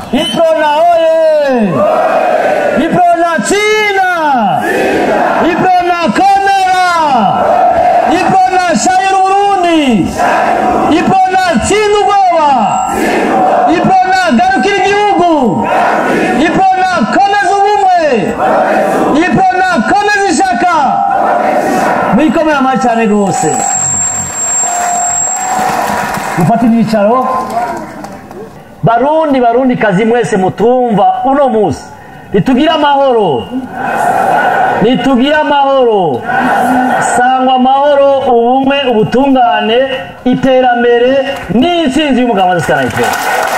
iprona oye iprona china iprona komera iprona shayira uburundi iprona tsinda ubwoba iprona garukira igihugu iprona komeza ubumwe iprona komeza ishaka mwikomera amashyi cyane rwose mufate ibyicaro barundi barundi kazi mwese mutumva uno munsi nitugire amahoro nitugire amahoro sangwa amahoro ubumwe ubutungane iterambere n'intsinzi y'umugabo wa sikanayitera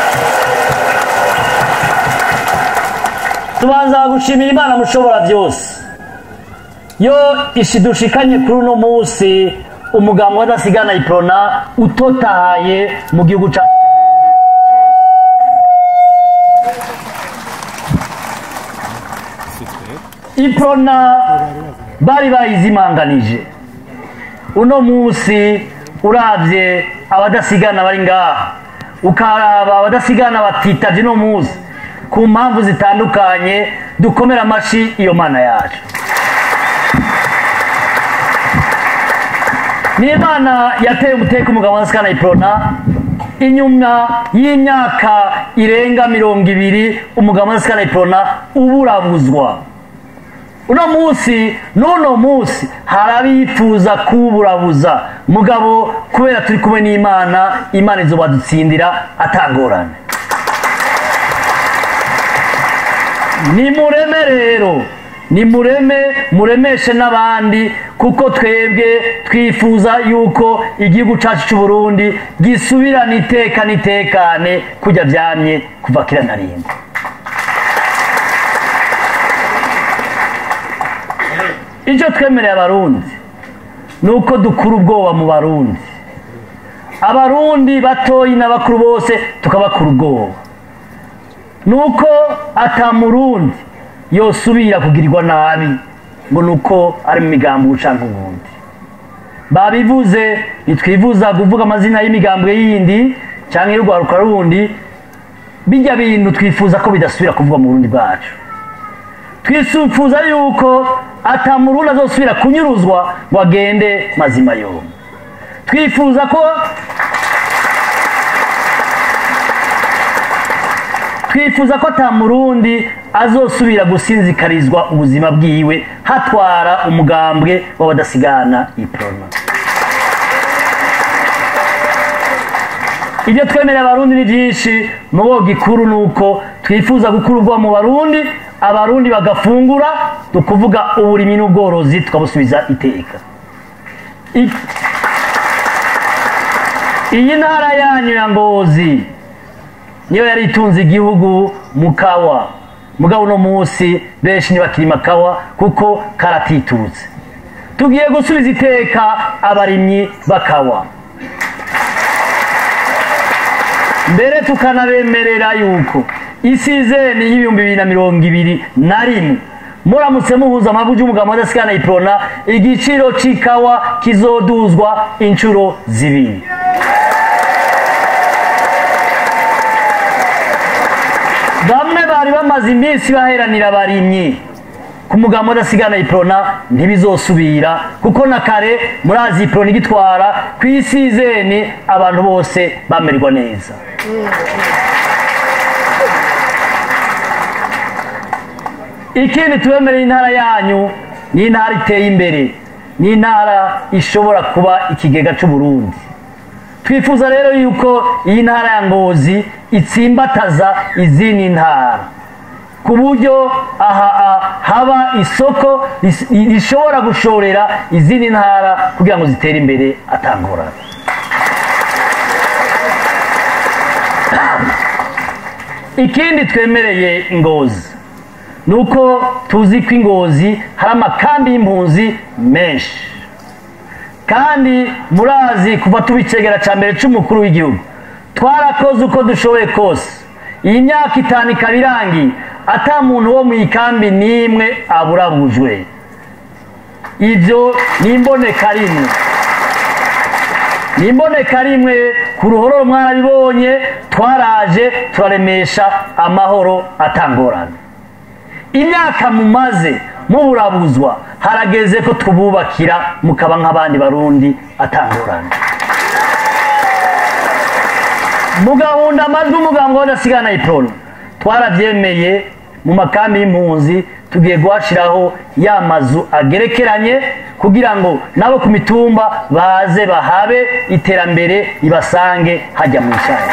tubanza gushimira imana mushobora byose yo ishidushikanye kuri uno munsi umugabo wadasigana iprona utotahaye mu gihugu cyacu iprona bari bayizimanganije uno munsi urabye abadasigana bari ngaha ukaraba abadasigana batitabye uno munsi ku mpamvu zitandukanye dukomera amashyi iyo mana yacu ni imana yateye umuteka umugabo wa sikana iprona inyuma y'imyaka irenga mirongo ibiri umugabo wa sikana iprona uburabuzwa uno munsi n'uno munsi hari abifuza kuwuburabuza mugabo kubera turi kumwe n'imana imana izo badutsindira atangorane nimureme rero nimureme muremeshe n'abandi kuko twebwe twifuza yuko igihugu cyacu cy'u Burundi gisubirana iteka n'itekane kujya byamye kuva kera na rimwe icyo twemereye abarundi ni uko dukura ubwoba mu barundi abarundi batoyi n'abakuru bose tukabakura ubwoba ni uko atamurundi yosubira kugirirwa nabi ngo ni uko ari mu migambi ucanka ubundi babivuze ntitwifuza kuvuga amazina y'imigambwe yindi cyangwa y'urwaruka rundi bijya bintu twifuza ko bidasubira kuvuga mu burundi bwacu twifuza yuko atamurundi azosubira kunyuruzwa ngo agende mazima yombi twifuza ko twifuza ko atamurundi azosubira gusinzikarizwa ubuzima bwiwe hatwara umugambwe w'abadasigana iprona ibyo twemerera abarundi ni byinshi mubo gikuru ni uko twifuza gukurwa mu barundi abarundi bagafungura tukuvuga uburimyi n'ubworozi tukabusubiza iteka iyi ntara yanyu ya ngozi niyo yari itunze igihugu mu kawa mugabo uno munsi benshi ntibakirima kawa kuko karatitutse tugiye gusubiza iteka abarimyi bakawa mbere tukanabemerera yuko isizeni y'ibihumbi bibiri na mirongo ibiri na rimwe muramutse muhuza amavu y'umugabo adasigana iprona igiciro c'ikawa kizoduzwa inshuro zibiri bamwe bari bamaze iminsi baheranira abarimyi ku mugambo udasigana iprona ntibizosubira kuko na kare murazi iprona igitwara ku isizeni abantu bose bamererwa neza ikindi tubemereye intara yanyu ni intara iteye imbere ni intara ishobora kuba ikigega cy'uburundi twifuza rero yuko iyi ntara ya ngozi itsimbataza izindi ntara ku buryo aha haba isoko rishobora gushorera izindi ntara kugira ngo zitere imbere atangorana ikindi twemereye ingozi ni uko tuzi ko ingozi hari amakambi y'impunzi menshi kandi murazi kuva tubicegera cya mbere cy'umukuru w'igihugu twarakoze uko dushoboye kose iyi myaka itanu ikaba irangiye ata muntu wo mu ikambi n'imwe aburabujwe ibyo ni imboneka rimwe ni imboneka rimwe ku ruhororo mwarabibonye twaraje turaremesha amahoro atangorana imyaka mumaze muburabuzwa harageze ko tububakira mukaba nk'abandi barundi atangorana mugahunda amajwi umuganga w'adasigana iprona twarabyemeye mu makambi y'impunzi tugiye guhashiraho ya mazu agerekeranye kugira ngo nabo ku mitumba baze bahabe iterambere ribasange hajya mu icyayi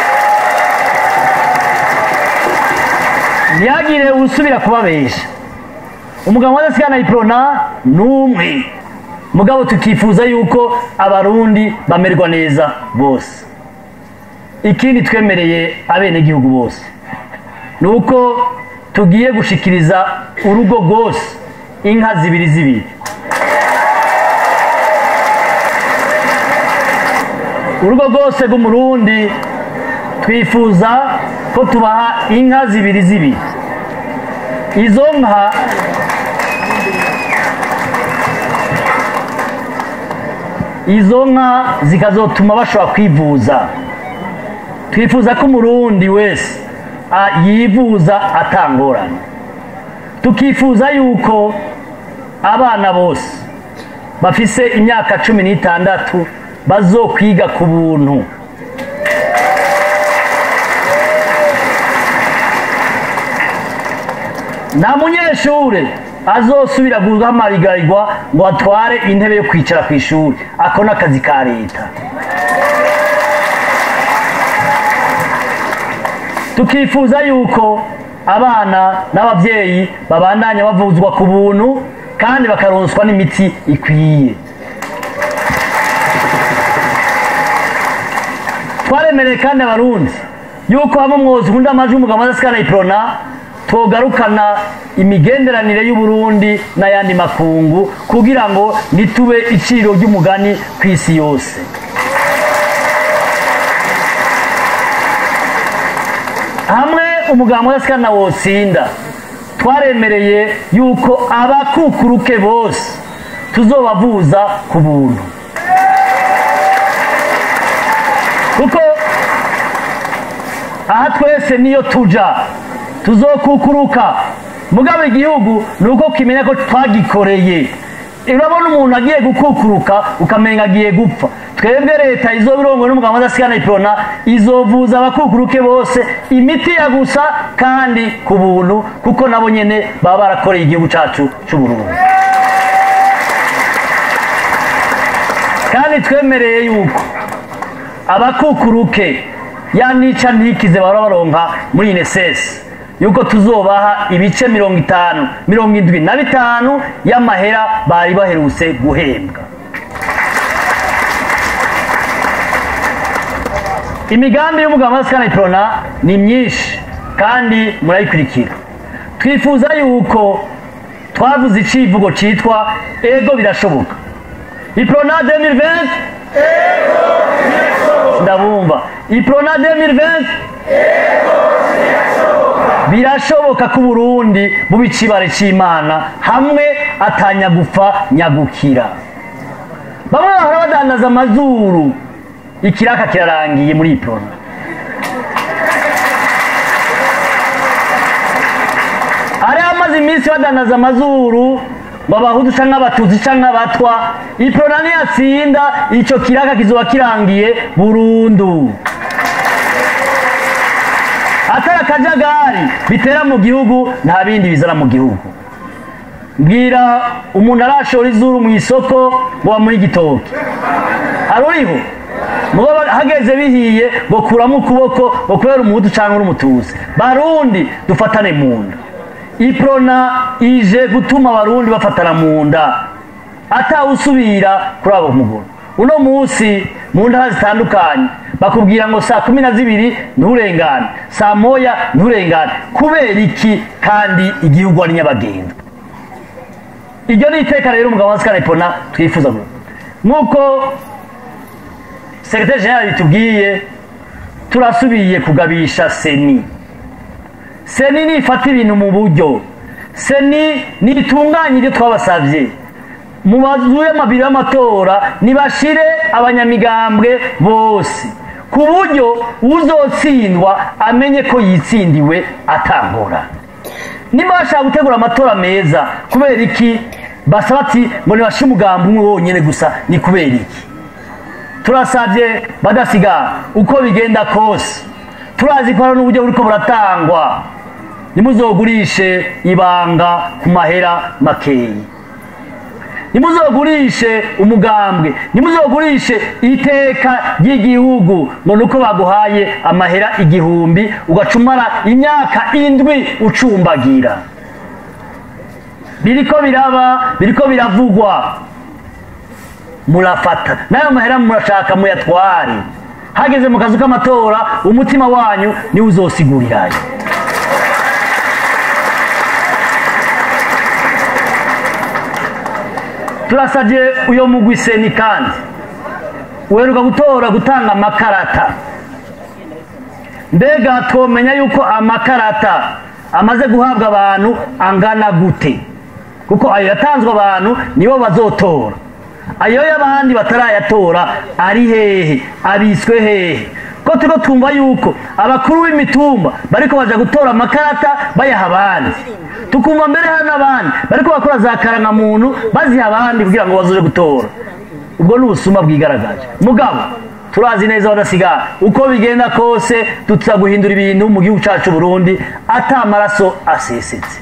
ntihagire usubira kubabesha umugabo w'adasigana iprona ni umwe mugabo tukifuza yuko abarundi bamerwa neza bose ikindi twemereye abenegihugu bose ni uko tugiye gushikiriza urugo rwose inka zibiri zibiri urugo rwose rw'umurundi twifuza ko tubaha inka zibiri zibiri izo nka izo nka zikazotuma bashobora kwivuza twifuza ko umurundi wese yivuza atangorana tukifuza yuko abana bose bafise imyaka cumi n'itandatu bazokwiga ku buntu nta munyeshure azosubira guhamarigarirwa ngo atware intebe yo kwicara ku ishuri ako ni akazi ka leta tukifuza yuko abana n'ababyeyi babandanya bavuzwa ku buntu kandi bakaronswa n'imiti ikwiye twaremereye kandi abarundi yuko hamwe mwozi undi amajwi umugabo adasikana iprona togarukana imigenderanire y'uburundi n'ayandi makungu kugira ngo ntitube iciro ry'umugani ku isi yose hamwe umugabo w'adasikana wotsinda twaremereye yuko abakukuruke bose tuzobavuza ku buntu kuko aha twese niyo tuja tuzokukuruka mugabo igihugu ni uko kimenya ko twagikoreye urabona umuntu agiye gukukuruka ukamenga agiye gupfa twebwe leta izobirongo n'umugabo adasigana ipirona izovuza abakukuruke bose imiti ya gusa kandi ku buntu kuko nabo nyene baba barakoreye igihugu cacu c'uburundi kandi twemereye yuko abakukuruke ya nica ntikize bahora baronka muri inesesi yuko tuzobaha ibice mirongo itanu mirongo indwi na bitanu y'amahera bari baherutse guhembwa imigambi y'umugabo wa sikana iprona ni myinshi kandi murayikurikira twifuza yuko twavuze icivugo citwa ego birashoboka iprona 2020 ndabumva iprona 2020 birashoboka ko uburundi buba icibare c'imana hamwe atanyagupfa nyagukira bamwe bahora badandaza amazuru ikiraka kirarangiye muri iprona hari amaze iminsi badandaza amazuru ngo abahudu canke abatutsi canke abatwa iprona niyatsinda ico kiraka kizoba kirangiye burundu atari akajagari bitera mu gihugu nta bindi bizana mu gihugu mbwira umuntu arashora izuru mu isoko ngo bamuhe igitoki hari uriho mubo hageze bihiye ngo kuramo ukuboko ngo kubera umuhutu cyangwa uri umutuzi barundi dufatane mu nda iprona ije gutuma abarundi bafatana mu nda atawusubira kuri abo mugoro uno munsi mu ntara zitandukanye bakubwira ngo saa kumi na zibiri nturengane saa moya nturengane kubera iki kandi igihugu ari nyabagendwa iryo ni iteka rero umugabo wa sikarayipona twifuza nk'uko sekretari jenerali bitubwiye turasubiye kugabisha seni seni nifata ibintu mu buryo seni nitunganye ibyo twabasabye mu mazu y'amabiro y'amatora nibashire abanyamigambwe bose ku buryo uzotsindwa amenye ko yitsindiwe atangora niba bashaka gutegura amatora meza kubera iki basaba ati ngo nibashe umugambi umwe wonyine gusa ni kubera iki turasabye badasigara uko bigenda kose turazi ko hari n'uburyo buriko buratangwa ntimuzogurishe ibanga ku mahera makeyi ntimuzogurishe umugambwe ntimuzogurishe iteka ry'igihugu ngo nuko baguhaye amahera igihumbi ugacumara imyaka indwi ucumbagira biriko biraba biriko biravugwa murafata nayo mahera murashaka muyatware hageze mu kazu k'amatora umutima wanyu niwe uzosigurirayo turasabye uyo mugwi seni kandi uheruka gutora gutanga amakarata mbega twomenya yuko amakarata amaze guhabwa abantu angana gute kuko ayo yatanzwe abantu nibo bazotora ayo y'abandi batarayatora ari hehe abiswe hehe ko turiko twumva yuko abakuru b'imitumba bariko baja gutora amakarata bayaha abandi tukumva mbere hari n'abandi bariko bakora za karangamuntu baziha abandi kugira ngo bazoje gutora ubwo ni ubusuma bwigaragaje mugabo turazi neza badasigara uko bigenda kose tuza guhindura ibintu mu gihugu cacu Burundi ata amaraso asesetse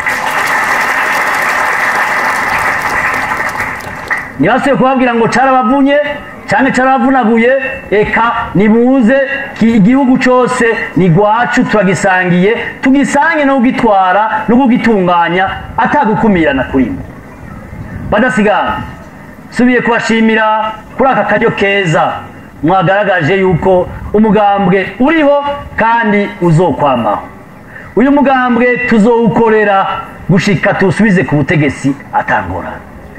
ntibasuye kubabwira ngo carabavunye cyane carabavunaguye eka nimuze igihugu cyose ni gwacu turagisangiye tugisange no kugitwara no kugitunganya atagukumirana kurimo badasigara subiye kubashimira kuri aka karyo keza mwagaragaje yuko umugambwe uriho kandi uzokwamaho uyu mugambwe tuzowukorera gushika tuwusubize ku butegetsi atangorana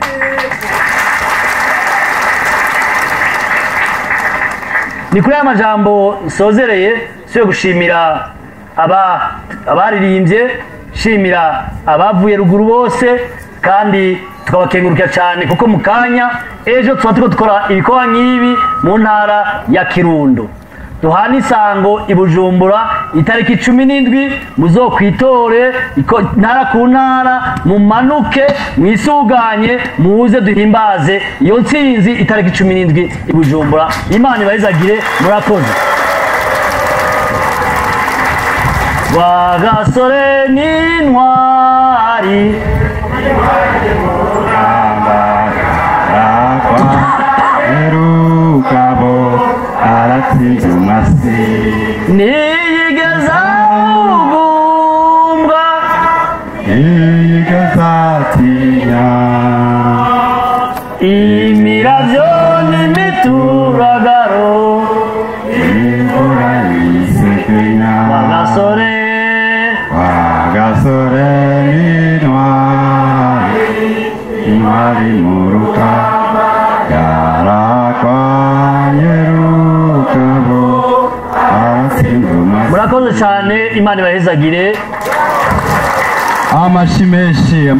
ni kuri aya majambo nsozereye siyo gushimira aba abaririmbye shimira abavuye ruguru bose kandi tukabakengurukira cyane kuko mu kanya ejo tuba turiko dukora ibikorwa nk'ibi mu ntara ya kirundo duhana isango i bujumbura itariki cumi n'indwi muzokwitore ntara ku ntara mumanuke mwisuganye muze duhimbaze iyo ntsinzi itariki cumi n'indwi i bujumbura imana ibayizagire murakoze rwagasore n'intwari erukabo aratsinze umasi niyigeza ugumbwa igazatinya imiravyo n'imituragaro imvura yisegenya rwagasore wagasore n'intwari intwari mu rukamba yarakwanye rukabo aratsinze umasi murakoze cyane imana ibahezagire amashi menshi